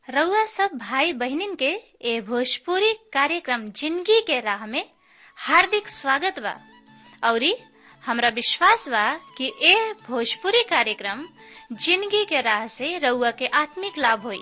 रउआ सब भाई बहिनीन के ए भोजपुरी कार्यक्रम जिंदगी के राह में हार्दिक स्वागत बा औरी हमरा विश्वास बा कि ए भोजपुरी कार्यक्रम जिंदगी के राह से रउआ के आत्मिक लाभ होई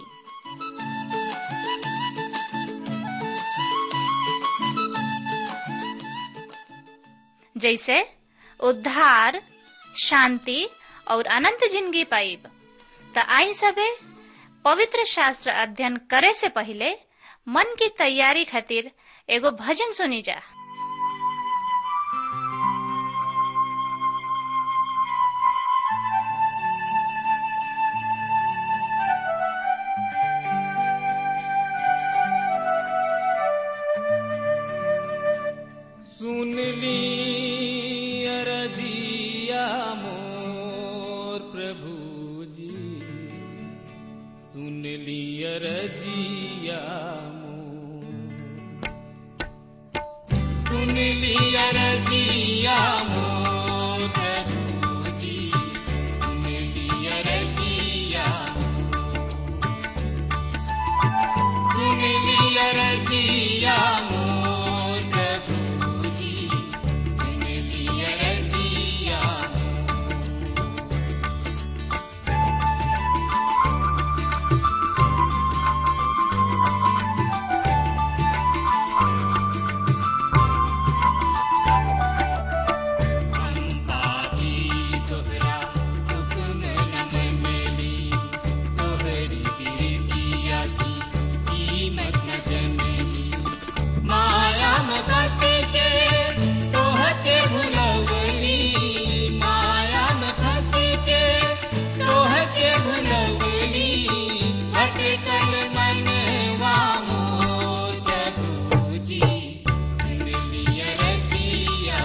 जैसे उद्धार शांति और अनंत जिंदगी पाइब त आई सबे पवित्र शास्त्र अध्ययन करे से पहले मन की तैयारी खातिर एगो भजन सुनी जा सुन ली अरजिया मोर प्रभु जी सुन ली अरजिया मोर सुन ली अरजिया मोर प्रभु जी सुन ली अरजिया सुन ली अरजिया मोर प्रभु जी सुन ली अरजिया पापी तोहरा हुक्म न मनली तोहरी बिरतिया की कीमत न जनली माया में फंस के तोहके भुलवली माया में फंस के तोहके भुलवली भटकल मनवा मोर प्रभु जी सुन लिया रजिया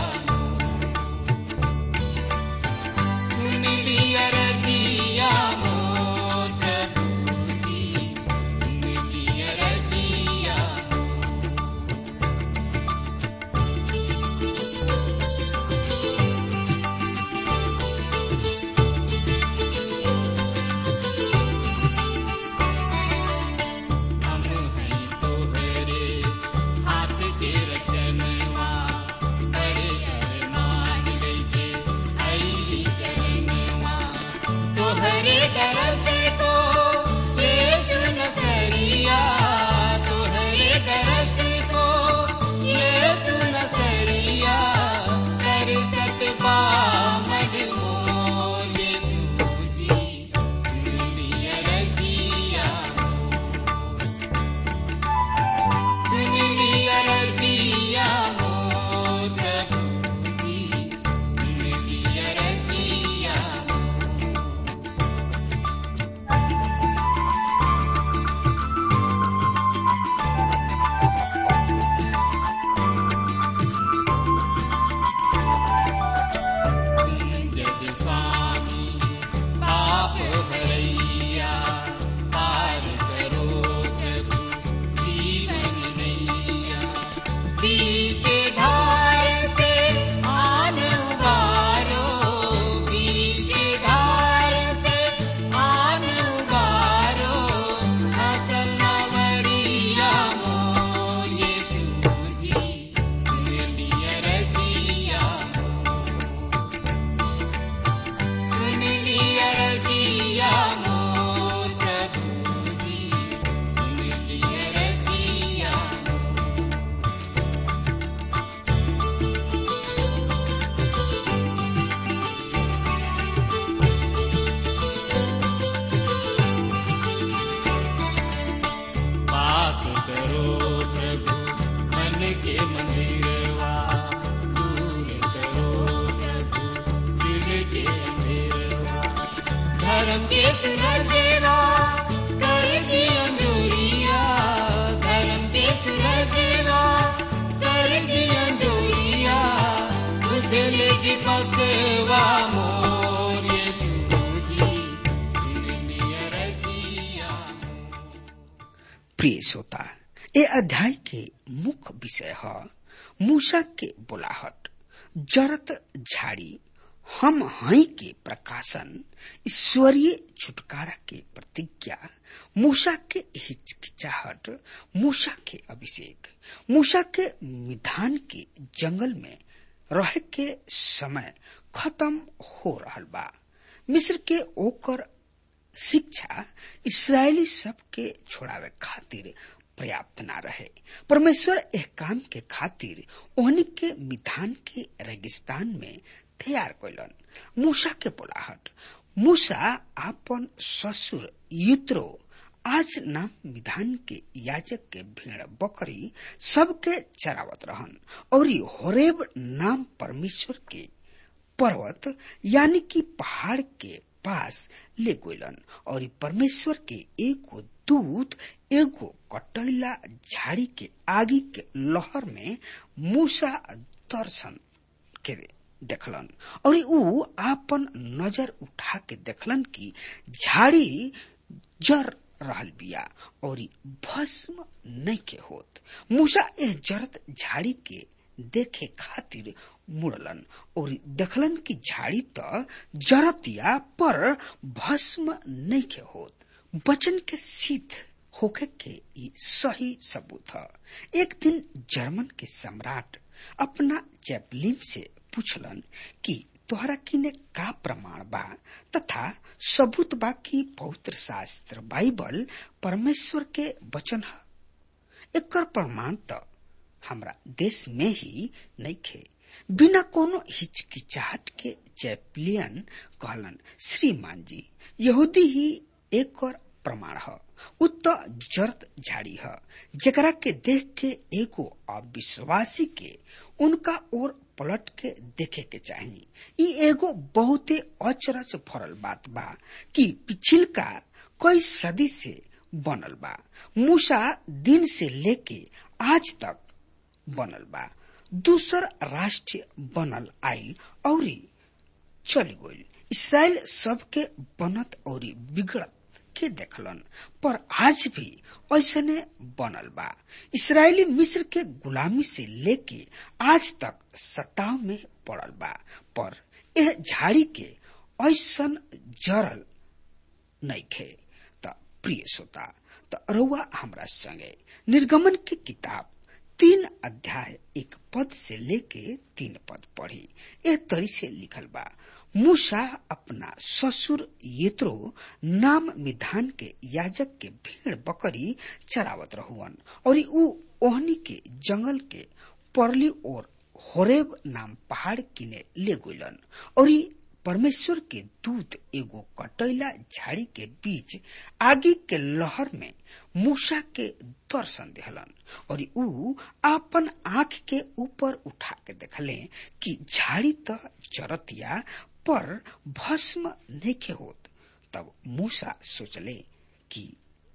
सुन लिया रजिया मोर प्रभु जी सुन लिया रजिया हम हैं तोहरे हाथ के रचनवा बड़े अरमान लेके आईली चरणवा तोहरे दरस को यीशु नसरिया तोहरे दरस को यीशु नसरिया कर सकबा मजमो यीशु जी सुन लिया रजिया सुन लिया रजिया मोर प्रभु जी सुन लिया रजिया जग स्वामी पाप भरैया पार करो प्रभु जीवन नैया पीछे धार से आन उबारो पीछे धार से आन उबारो असल मवरिया मोर यीशु जी सुन लिया रजिया सुन लिया रजिया मोर प्रभु जी सुन लिया रजिया वास करो प्रभु मन के मंदिरवा दूर करो प्रभु दिल के अंधेरवा धर्म के सुरजेवा कर दिया जोरिया धर्म के सुरजेवा कर दिया जोरिया तुझे लेगी पकवा मोर यीशु जी सुन लिया रजिया प्रिय श्रोता ए अध्याय के मुख्य विषय है मूसा के बुलाहट जरत झाड़ी हम हई के प्रकाशन ईश्वरीय छुटकारा के प्रतिज्ञा मूसा के हिचकिचाहट मूसा के अभिषेक मूसा के विधान के जंगल में रह के समय खत्म हो रहल बा मिस्र के ओकर शिक्षा इसराइली सब के छोड़ावे खातिर पर्याप्त ना रहे परमेश्वर एह काम के खातिर ओहनी के विधान के रेगिस्तान में तैयार कैलन मूसा के बोलाहट मूसा आपन ससुर युत्रो आज नाम विधान के याजक के भेड़ बकरी सबके चरावत रहन और होरेब नाम परमेश्वर के पर्वत यानी कि पहाड़ के पास ले गलन और परमेश्वर के एगो दूत एगो कटैला झाड़ी के आगे के लहर में मूसा दर्शन के देखलन और ऊ आपन नजर उठा के देखलन कि झाड़ी जर रहल बिया और भस्म नहीं के होत मूसा एह जरत झाड़ी के देखे खातिर मुड़लन और देखलन कि झाड़ी त जरतिया पर भस्म नहीं के होत वचन के सिद्ध होके के ई सही सबूत है एक दिन जर्मन के सम्राट अपना चैपलिन से पूछलन कि तोहरा किने का प्रमाण बा तथा सबूत बा कि पवित्र शास्त्र बाइबल परमेश्वर के वचन है एकर प्रमाण तो हमरा देश में ही नहीं खे बिना कोनो हिचकिचाहट के चैपलियन कहलन श्रीमान जी यहूदी ही एक और प्रमाण है उत जरत झाड़ी है जकरा के देख के एगो अविश्वासी के उनका ओर पलट के देखे के चाहिए ई एगो बहुते अचरज भरल बात बा कि पिछिल का कई सदी से बनल बा मूसा दिन से लेके आज तक बनल बा दूसर राष्ट्र बनल आयल और चल गईल इसराइल सबके बनत और बिगड़त के देखलन पर आज भी ऐसने बनल बा इसराइली मिस्र के गुलामी से लेके आज तक सताव में पड़ल बा पर यह झाड़ी के ऐसन जरल नहीं खे त प्रिय श्रोता त रउआ हमरा संगे निर्गमन की किताब तीन अध्याय एक पद से लेके तीन पद पढ़ी एह तरी से लिखल बा मूसा अपना ससुर येत्रो नाम विधान के याजक के भीड़ बकरी चरावत रहुअन और ऊ ओहनी के जंगल के परली और होरेब नाम पहाड़ किने ले गइलन और परमेश्वर के दूत एगो कटैला झाड़ी के बीच आगे के लहर में मूसा के दर्शन देहलन और ऊ आपन आंख के ऊपर उठा के देखले कि झाड़ी त चरतिया पर भस्म नहीं होत तब मूसा सोचले कि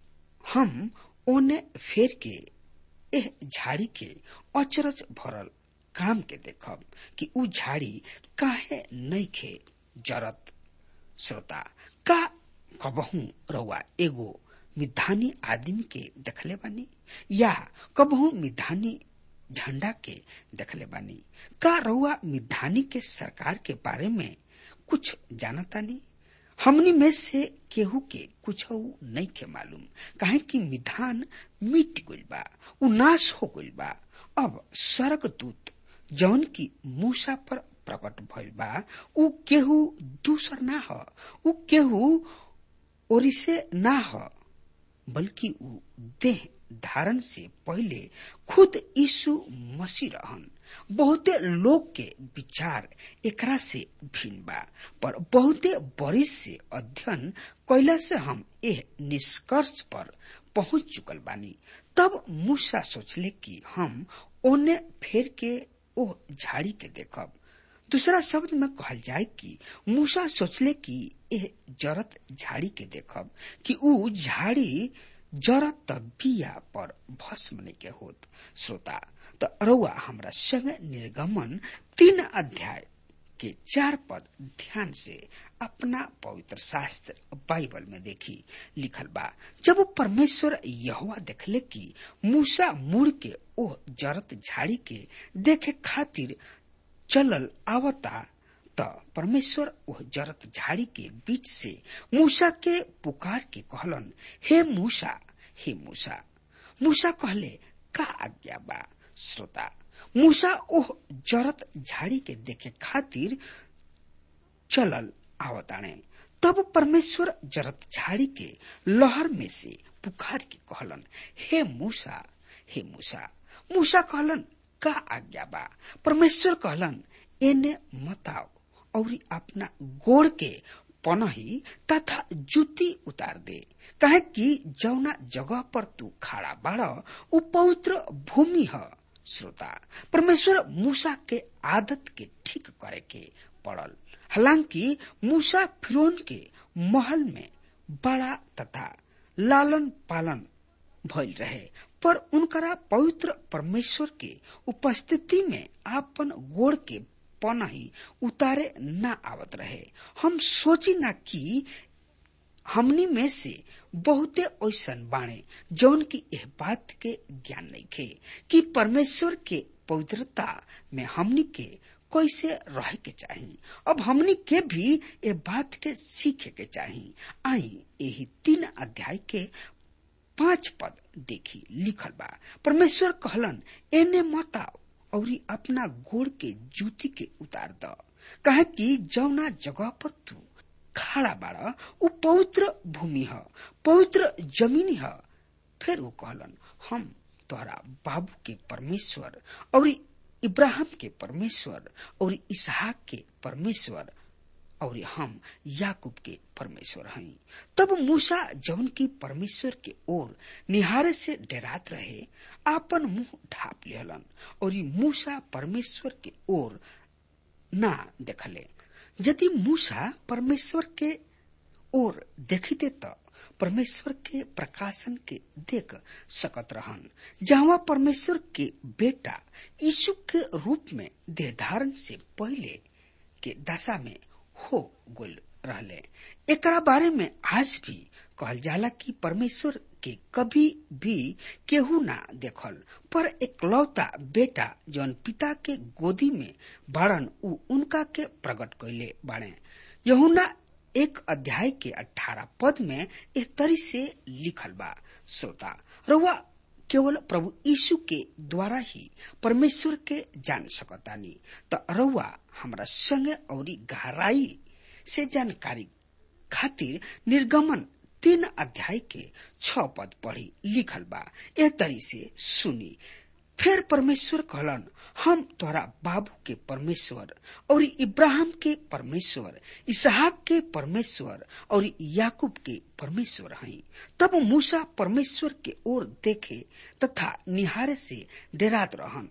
हम ओने फेर के एह झाड़ी के अचरज भरल काम के देखब कि ऊ झाड़ी काहे नहीं खे जरत श्रोता का कबहू रउआ एगो मिधानी आदमी के देखले बानी या कबहू मिधानी झंडा के देखले बानी का रउआ मिधानी के सरकार के बारे में कुछ जानता नहीं हमनी में से केहू के कुछ नहीं के मालूम काहे कि मिधान मिट गइल बा उ नाश हो गइल बा अब स्वर्ग दूत जौन की मूसा पर प्रकट भइल बा उ केहू दूसर ना ह उ केहू ओरिसे ना ह बल्कि उ देह धारण से पहले खुद यीशु मसीह रहन बहुते लोग के विचार एकरा से भिन्न बा पर बहुते बरिस से अध्ययन कैला से हम एह निष्कर्ष पर पहुंच चुकल बानी तब मूसा सोचले कि हम ओने फेर के ओ झाड़ी के देखब दूसरा शब्द में कहल जाए कि मूसा सोचले कि एह जरत झाड़ी के देखब कि ऊ झाड़ी जरत बिया पर भस्म नहीं के होत श्रोता तो रउआ हमरा संग निर्गमन तीन अध्याय के चार पद ध्यान से अपना पवित्र शास्त्र बाइबल में देखी लिखल बा जब परमेश्वर यहोवा देखले कि मूसा मुड़ के ओह जरत झाड़ी के देखे खातिर चलल आवता त परमेश्वर वह जरत झाड़ी के बीच से मूसा के पुकार के कहलन हे मूसा हे मूसा मूसा कहले का आज्ञा बा श्रोता मूसा ओह जरत झाड़ी के देखे खातिर चलल आवताणे तब परमेश्वर जरत झाड़ी के लहर में से पुकार के कहलन हे मूसा हे मूसा मूसा कहलन का आज्ञा बा परमेश्वर कहलन एने मताओ और अपना गोड़ के पनही तथा जूती उतार दे कहे कि जौना जगह पर तू खड़ा बाड़ उ पवित्र भूमि ह श्रोता परमेश्वर मूसा के आदत के ठीक करे के पड़ल हालांकि मूसा फिरौन के महल में बड़ा तथा लालन पालन भइल रहे पर उनकरा पवित्र परमेश्वर के उपस्थिति में आपन गोड़ के पनही उतारे न आवत रहे हम सोची ना कि हमनी में से बहुते ऐसन बाणे जौन की यह बात के ज्ञान नहीं खे कि परमेश्वर के पवित्रता में हमनी के कैसे रह के चाही अब हमनी के भी ये बात के सीखे के चाही आई यही तीन अध्याय के पांच पद देखी लिखल बा परमेश्वर कहलन एने मत आओ और अपना गोड़ के जूती के उतार द कहे कि जौना जगह पर तू खड़ा बाड़ा उ पवित्र भूमि ह पवित्र जमीन ह फिर वो कहलन हम तोहरा बाबू के परमेश्वर और इब्राहिम के परमेश्वर और इसहाक के परमेश्वर और हम याकूब के परमेश्वर हई तब मूसा जौन की परमेश्वर के ओर निहारे से डरात रहे आपन मुंह ढाप लेहलन और मूसा परमेश्वर के ओर ना देखले यदि मूसा परमेश्वर के ओर देखते त परमेश्वर के प्रकाशन के देख सकत रहन जहाँ परमेश्वर के बेटा यीशु के रूप में देह धारण से पहले के दशा में हो गुल रहले एकरा बारे में आज भी कहल जाला कि परमेश्वर के कभी भी केहू ना देखल पर एकलौता बेटा जौन पिता के गोदी में बाड़न उ उनका के प्रकट कैले बाड़े यहुना एक अध्याय के अठारह पद में इस तरी से लिखल बा श्रोता रउआ केवल प्रभु यीशु के द्वारा ही परमेश्वर के जान सकतानी त रउआ हमरा संगे और गहराई से जानकारी खातिर निर्गमन तीन अध्याय के छ पद पढ़ी लिखल बा ए तरी से सुनी फिर परमेश्वर कहलन हम तोहरा बाबू के परमेश्वर और इब्राहिम के परमेश्वर इसहाक के परमेश्वर और याकूब के परमेश्वर हई तब मूसा परमेश्वर के ओर देखे तथा निहारे से डरात रहन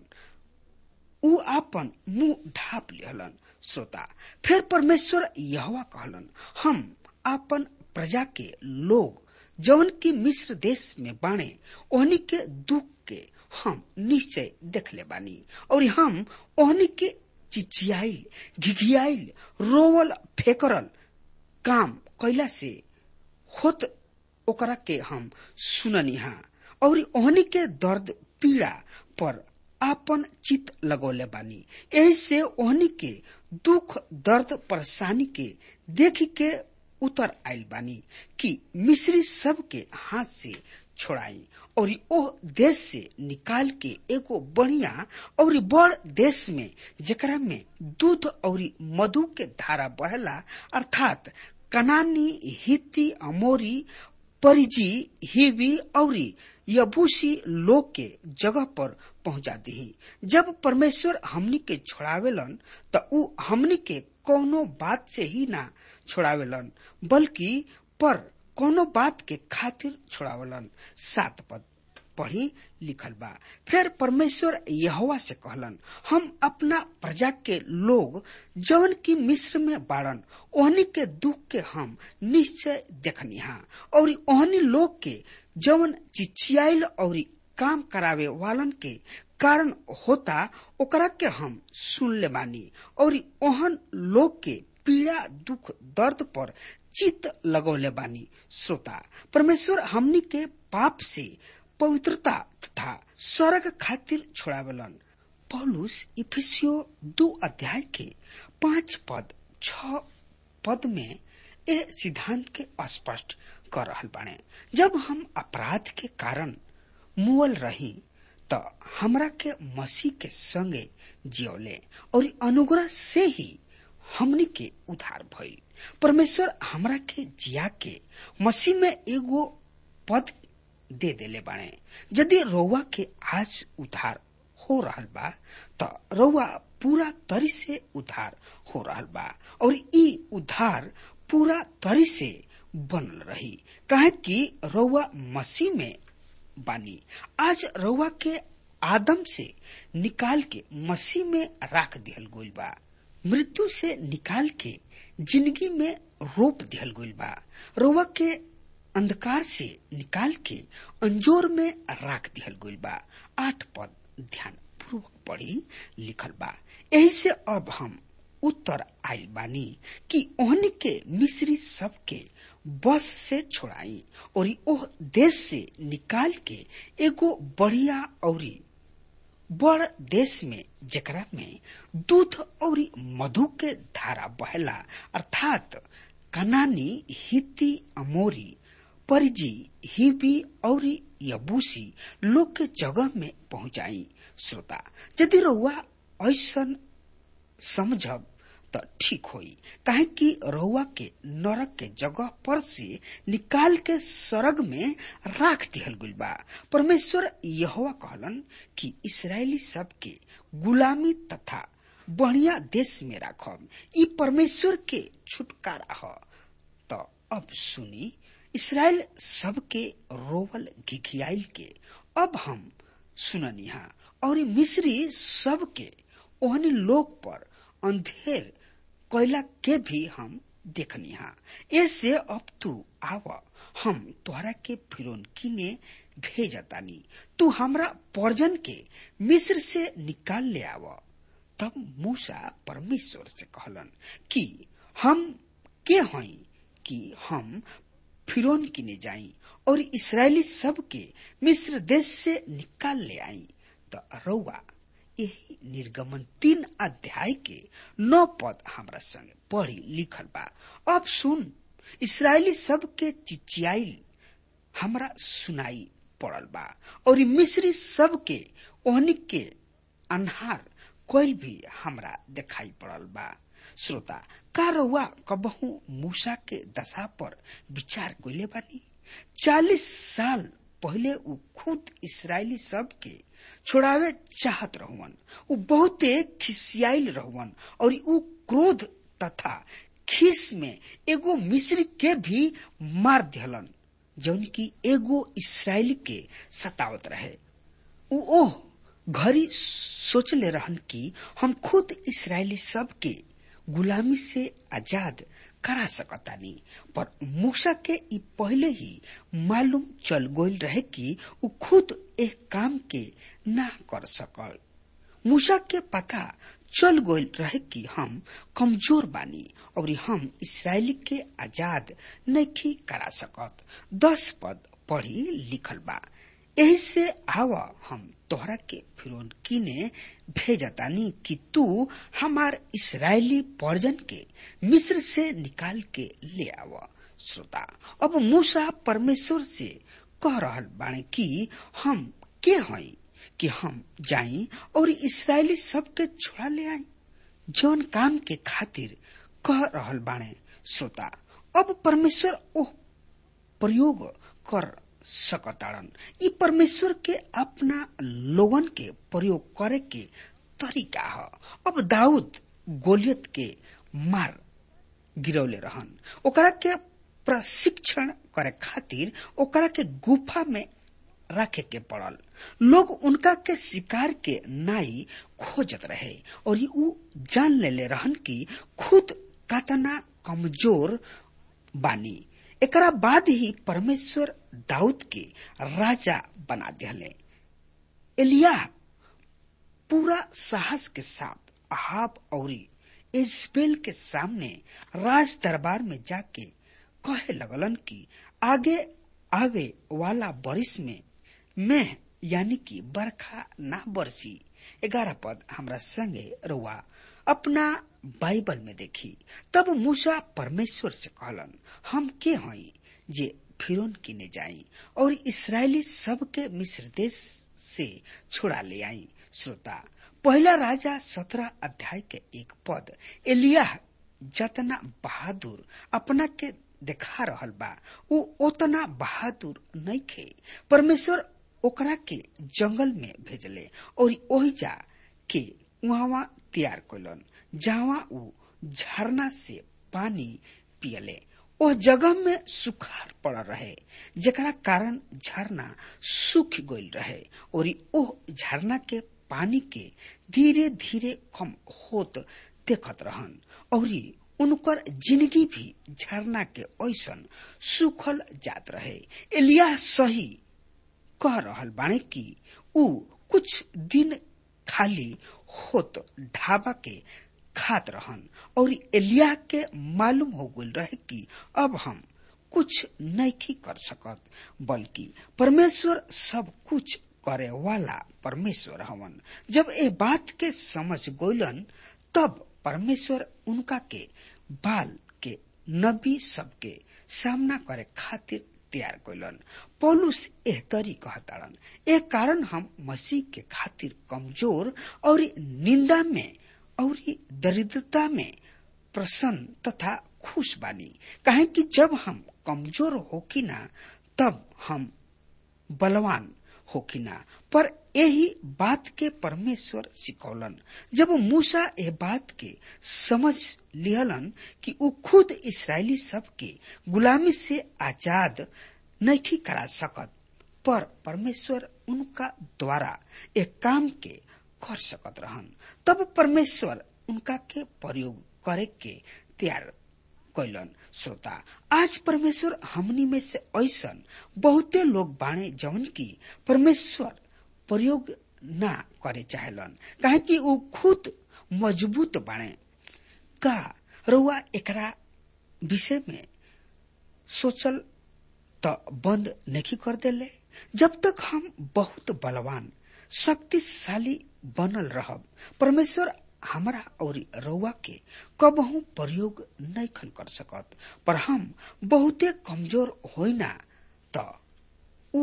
उ आपन मुंह ढाप लेहलन श्रोता फिर परमेश्वर यहवा कहलन हम आपन प्रजा के लोग जौन की मिस्र देश में बाणे ओहनी के दुख के हम निश्चय देख ले बानी और हम ओहनी के चिचियाइल घिघियाइल रोवल फेकरल काम कैला से होत ओकरा के हम सुननी हा और ओहनी के दर्द पीड़ा पर आपन चित लगौले बानी यही से ओहनी के दुख दर्द परेशानी के देख के उतर आयल बानी कि मिस्री सब के हाथ से छोड़ाई और ओह देश से निकाल के एगो बढ़िया और बड़ देश में जेकरा में दूध और मधु के धारा बहला अर्थात कनानी हिती अमोरी परिजी हिवी और यबूसी लोग के जगह पर पहुंचा दी जब परमेश्वर हमनी के छोड़ावेलन त उ हमनी के कोनो बात से ही ना छोड़ावेलन बल्कि पर कोनो बात के खातिर छोड़ावलन सात पद पढ़ी लिखल बा फिर परमेश्वर यहोवा से कहलन हम अपना प्रजा के लोग जवन की मिस्र में बाड़न ओहनी के दुख के हम निश्चय देखनी हा और ओहनी लोग के जवन चिचियाइल और काम करावे वालन के कारण होता ओकरा के हम सुन ले बानी और ओहन लोग के पीड़ा दुख दर्द पर चित लगौले बानी श्रोता परमेश्वर हमनी के पाप से पवित्रता तथा स्वर्ग खातिर छोड़ावेलन पौलुस इफिसियो दो अध्याय के पांच पद छ पद में ए सिद्धांत के स्पष्ट कर रहल बाने जब हम अपराध के कारण मुअल रही त हमरा के मसीह के संगे जियोले और अनुग्रह से ही हमनी के उधार भइल परमेश्वर हमरा के जिया के मसीह में एगो पद दे देले बाणे यदि रउआ के आज उधार हो रहल बा त रउआ पूरा तरी से उधार हो रहल बा और ई उधार पूरा तरी से बनल रही काहे कि रउआ मसीह में बानी आज रउआ के आदम से निकाल के मसीह में राख दिहल गइल बा मृत्यु से निकाल के जिंदगी में रोप दिहल गइल बा रउआ के अंधकार से निकाल के अंजोर में राख दिहल गइल बा आठ पद ध्यान पूर्वक पढ़ी लिखल बा यही से अब हम उत्तर आइल बानी कि ओहनी के मिस्री सबके बस से छोड़ाई और ओह देश से निकाल के एगो बढ़िया औरी बड़ देश में जेकरा में दूध और मधु के धारा बहला अर्थात कनानी हिती अमोरी परिजी हिबी और यबूसी लोग के जगह में पहुंचाई श्रोता यदि रउआ ऐसन समझब त ठीक होई काहे कि रउआ के नरक के जगह पर से निकाल के सरग में राख दिहल गइल बा परमेश्वर यहोवा कहलन कि इसराइली सब के गुलामी तथा बढ़िया देश में राखब ई परमेश्वर के छुटकारा ह त अब सुनी इसराइल सबके रोवल घिघियाइल के अब हम सुननिहा और मिस्री सबके ओहनी लोग पर अंधेर कोयला के भी हम देखनिहा ऐसे अब तू आव हम तोहरा के फिरौन किने भेजतानी तू हमरा पर्जन के मिस्र से निकाल ले आव तब मूसा परमेश्वर से कहलन कि हम के हई कि हम फिरौन किने जाई और इसराइली सब के मिस्र देश से निकाल ले आई त रउआ यही निर्गमन तीन अध्याय के नौ पद हमरा संगे पढ़ी लिखल बा अब सुन इसराइली सब के चिचियाइल हमरा सुनाई पड़ल बा और मिस्री सब के ओहनी के अनहार कोयल भी हमरा दिखाई पड़ल बा श्रोता का रउआ कबहू मूसा के दशा पर विचार कइले बानी चालीस साल पहले उ खुद इसराइली सब के छोड़ावे चाहत रहुवन उ बहुते खिसियाइल रहुवन और उ क्रोध तथा खीस में एगो मिस्री के भी मार दिहलन जौन की एगो इसराइली के सतावत रहे उ ओह घरी सोचले रहन कि हम खुद इसराइली सब के गुलामी से आजाद करा सकतानी पर मूसा के ई पहले ही मालूम चल गोल रहे कि उ खुद एक काम के ना कर सकल मूसा के पता चल गोल रहे कि हम कमजोर बानी और हम इसराइली के आजाद नहीं करा सकत दस पद पढ़ी लिखल बा यही से आव हम तोहरा के फिरौन किने भेजतानी कि तू हमार इसराइली पर्जन के मिस्र से निकाल के ले आव श्रोता अब मूसा परमेश्वर से कह रहल बाणे कि हम के हई कि हम जाई और इसराइली सबके छोड़ा ले आई जौन काम के खातिर कह रहल बाणे श्रोता अब परमेश्वर ओह प्रयोग कर सकताड़न ई परमेश्वर के अपना लोगन के प्रयोग करे के तरीका ह अब दाऊद गोलियत के मार गिरौले रहन ओकरा के प्रशिक्षण करे खातिर ओकरा के गुफा में रखे के पड़ल लोग उनका के शिकार के नाई खोजत रहे और उ जान लेले रहन कि खुद कतना कमजोर बानी एकरा बाद ही परमेश्वर दाऊद के राजा बना दिले एलिया पूरा साहस के साथ अहाब और इजबेल के सामने राज दरबार में जाके कहे लगलन कि आगे आवे वाला बरिस में मैं यानी कि बरखा ना बरसी ग्यारह पद हमरा संगे रुआ अपना बाइबल में देखी तब मूसा परमेश्वर से कहलन हम के हई जे फिरौन किने जाई और इसराइली सबके मिस्र देश से छुड़ा ले आई श्रोता पहला राजा सत्रह अध्याय के एक पद एलिया जतना बहादुर अपना के देखा रहल बा उ ओतना बहादुर नहीं खे परमेश्वर ओकरा के जंगल में भेजले और ओही जा के वहां तैयार कैलन जहाँ उ झरना से पानी पियले ओ जगह में सुखार पड़ रहे जेकरा कारण झरना सूख गईल रहे और ओह झरना के पानी के धीरे धीरे कम होत देखत रहन और उनकर जिंदगी भी झरना के ऐसन सुखल जात रहे एलिया सही कह रहल बाने कि उ कुछ दिन खाली होत ढाबा के खात रहन और एलिया के मालूम हो गल रहे कि अब हम कुछ नहीं कर सकत बल्कि परमेश्वर सब कुछ करे वाला परमेश्वर हवन जब ए बात के समझ गोलन तब परमेश्वर उनका के बाल के नबी सबके सामना करे खातिर तैयार कैलन पौलुस एह तरी कहताड़न ए कारण हम मसीह के खातिर कमजोर और निंदा में और दरिद्रता में प्रसन्न तथा खुश बानी काहे कि जब हम कमजोर होकी ना तब हम बलवान होकी ना पर यही बात के परमेश्वर सिखौलन जब मूसा ए बात के समझ लिहलन कि उ खुद इसराइली सब के गुलामी से आजाद नहीं करा सकत पर परमेश्वर उनका द्वारा एक काम के कर सकत रहन तब परमेश्वर उनका के प्रयोग करे के तैयार कैलन श्रोता आज परमेश्वर हमनी में से ऐसन बहुते लोग बाणे जवन की परमेश्वर प्रयोग ना करे चाहेलन काहे कि उ खुद मजबूत बाणे का रउआ एकरा विषय में सोचल त बंद नहीं कर देले जब तक हम बहुत बलवान शक्तिशाली बनल रहब परमेश्वर हमरा और रउआ के कबहू प्रयोग नहीं खन कर सकत पर हम बहुते कमजोर होइना त उ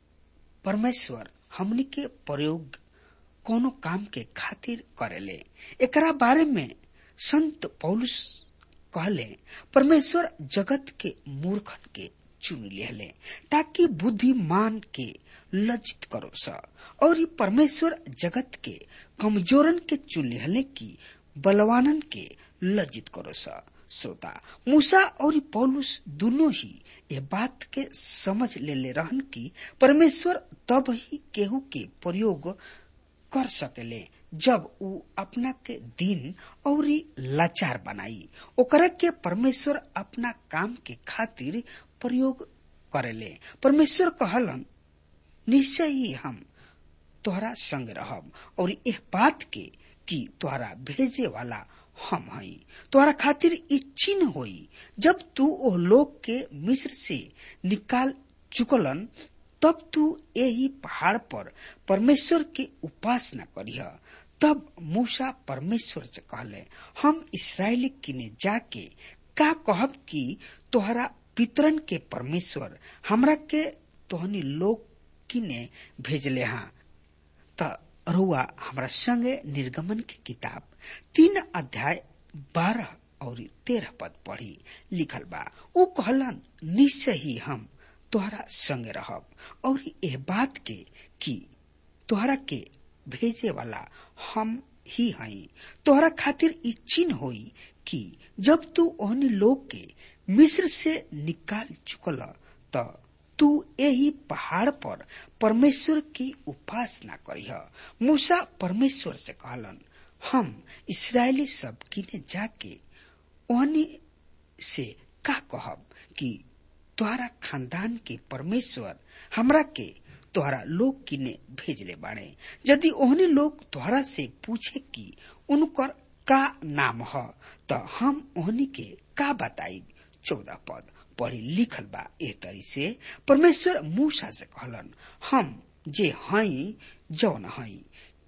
परमेश्वर हमनी के प्रयोग कोनो काम के खातिर करेले एकरा बारे में संत पौलुस कहले परमेश्वर जगत के मूर्खन के चुन लिहले ताकि बुद्धिमान के लज्जित करो स और ई परमेश्वर जगत के कमजोरन के चुन लिहले की बलवानन के लज्जित करो स श्रोता मूसा और पौलुस दोनों ही ये बात के समझ ले ले रहन की परमेश्वर तब ही केहू के प्रयोग कर सकेले जब उ अपना के दिन और लाचार बनाई ओकरा के परमेश्वर अपना काम के खातिर प्रयोग करेले परमेश्वर कहलन निश्चय ही हम तोहरा संग रहब और यह बात के कि तोहरा भेजे वाला हम हई तोहरा खातिर ई चिन्ह होई जब तू ओ लोग के मिस्र से निकाल चुकलन तब तू यही पहाड़ पर परमेश्वर के उपासना करिह तब मूसा परमेश्वर से कहले हम इसराइली किने जाके का कहब कि तोहरा पितरन के परमेश्वर हमरा के तोहनी लोग किने भेजले हाँ त रुआ हमरा संगे निर्गमन की किताब तीन अध्याय बारह और तेरह पद पढ़ी लिखल बा उ कहलन निश्चय ही हम तोहरा संगे रहब और यह बात के कि तोहरा के भेजे वाला हम ही हई तोहरा खातिर ई चिन्ह होई कि जब तू ओहनी लोग के मिस्र से निकाल चुकल त तू यही पहाड़ पर परमेश्वर की उपासना करीह मूसा परमेश्वर से कहलन हम इसराइली सब किने जाके ओहनी से का कहब कि तोहरा खानदान के परमेश्वर हमरा के तोहरा लोग किने भेजले बाड़े यदि ओहनी लोग तोहरा से पूछे कि उनकर का नाम ह त हम ओहनी के का बताई चौदह पद पढ़ी लिखल बा ए तरी से परमेश्वर मूसा से कहलन हम जे हई जौन हई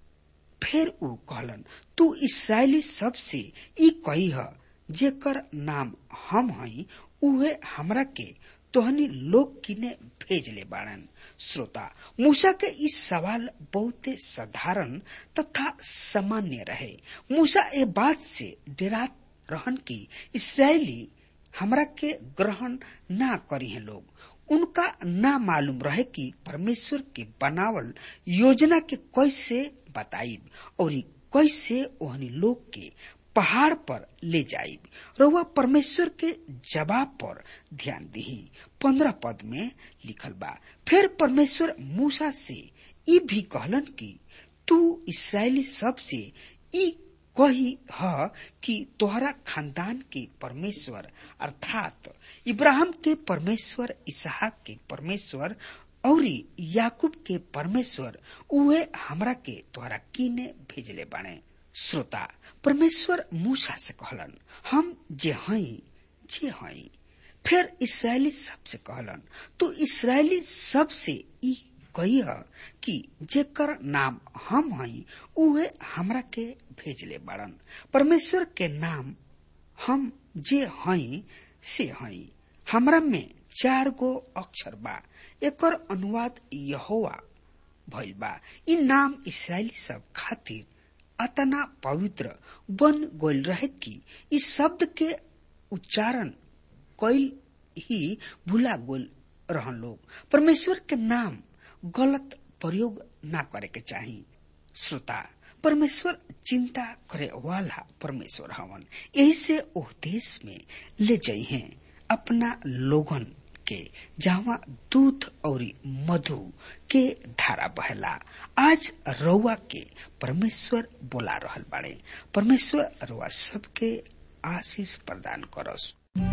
फिर ऊ कहलन तू इसराइली सब से ई कही ह जेकर नाम हम हई उहे हमरा के तोहनी लोग किने भेज ले बाड़न श्रोता मूसा के इस सवाल बहुते साधारण तथा सामान्य रहे मूसा ए बात से डेरात रहन की इसराइली हमरा के ग्रहण ना करी हैं लोग उनका ना मालूम रहे कि परमेश्वर के बनावल योजना के कैसे बताइब और कैसे ओहनी लोग के पहाड़ पर ले जाइब रउआ परमेश्वर के जवाब पर ध्यान दही पंद्रह पद में लिखल बा फिर परमेश्वर मूसा से ई भी कहलन कि तू इसराइली सब से ई कही ह कि तोहरा खानदान के परमेश्वर अर्थात इब्राहिम के परमेश्वर इसहाक के परमेश्वर और याकूब के परमेश्वर उहे हमरा के तोहरा किने भेजले बाणे श्रोता परमेश्वर मूसा से कहलन हम जे हई जे हई फिर इसराइली सब से कहलन तो इसराइली सब से ई कही कि जेकर नाम हम हई उहे हमरा के भेजले बाड़न परमेश्वर के नाम हम जे हई से हई हमरा में चार गो अक्षर बा एकर अनुवाद यहोवा भइल बा ई नाम इसराइली सब खातिर अतना पवित्र बन गइल रहे कि इस शब्द के उच्चारण कइल ही भूला गोल रहन लोग परमेश्वर के नाम गलत प्रयोग ना करे के चाही श्रोता परमेश्वर चिंता करे वाला परमेश्वर हवन यही से ओह देश में ले जाई हैं अपना लोगन के जहाँ दूध और मधु के धारा बहला आज रउआ के परमेश्वर बोला रहल बाड़े परमेश्वर रउआ सबके आशीष प्रदान करस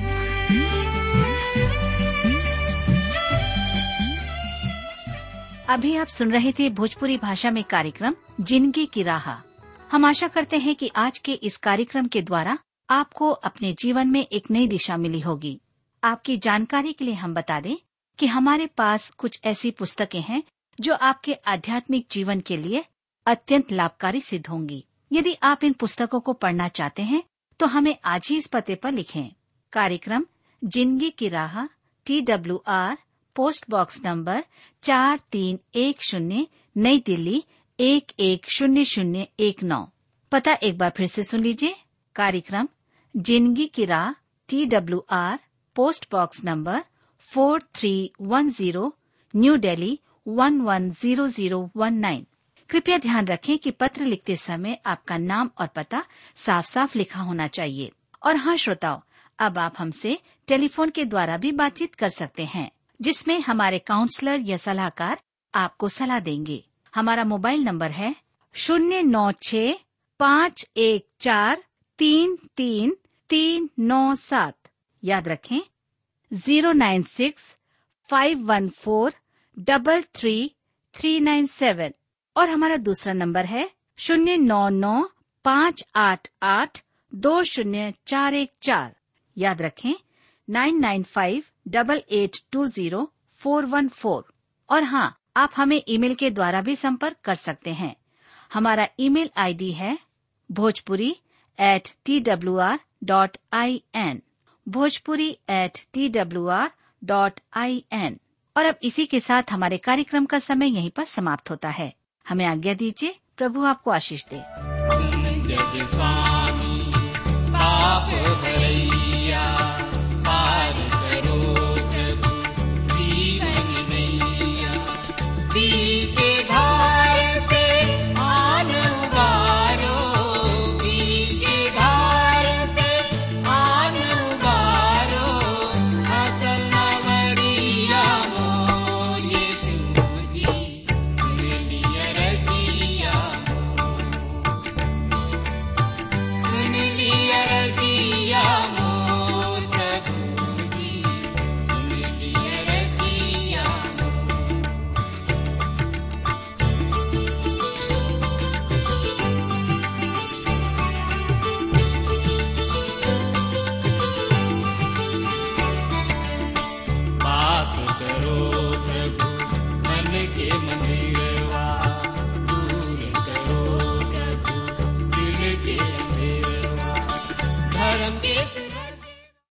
अभी आप सुन रहे थे भोजपुरी भाषा में कार्यक्रम जिंदगी की राह हम आशा करते हैं कि आज के इस कार्यक्रम के द्वारा आपको अपने जीवन में एक नई दिशा मिली होगी आपकी जानकारी के लिए हम बता दें कि हमारे पास कुछ ऐसी पुस्तकें हैं जो आपके आध्यात्मिक जीवन के लिए अत्यंत लाभकारी सिद्ध होंगी यदि आप इन पुस्तकों को पढ़ना चाहते हैं तो हमें आज ही इस पते पर लिखें कार्यक्रम जिंदगी की राह T W R post box number चार तीन एक शून्य नई दिल्ली एक एक शून्य शून्य एक नौ पता एक बार फिर से सुन लीजिए कार्यक्रम जिंदगी की राह T W R post box number four three one zero New Delhi one one zero zero one nine कृपया ध्यान रखें कि पत्र लिखते समय आपका नाम और पता साफ साफ लिखा होना चाहिए और हाँ श्रोताओं अब आप हमसे टेलीफोन के द्वारा भी बातचीत कर सकते हैं जिसमें हमारे काउंसलर या सलाहकार आपको सलाह देंगे हमारा मोबाइल नंबर है शून्य नौ छ पाँच एक चार तीन तीन तीन नौ सात याद रखें zero nine six five one four double three three nine seven और हमारा दूसरा नंबर है शून्य नौ नौ पाँच आठ आठ दो शून्य चार एक चार याद रखें nine nine five double eight two zero four one four और हाँ आप हमें ईमेल के द्वारा भी संपर्क कर सकते हैं हमारा ईमेल आईडी है Bhojpuri at T W R dot I N Bhojpuri at T W R dot I N और अब इसी के साथ हमारे कार्यक्रम का समय यहीं पर समाप्त होता है हमें आज्ञा दीजिए प्रभु आपको आशीष दे जग स्वामी पाप भरैया पार करो प्रभु जीवन नैया पीछे धार से आन उबारो पीछे धार से आन उबारो असल मवरिया मो यीशु जी सुन लिया रजिया सुन लिया रजिया मो धर्म के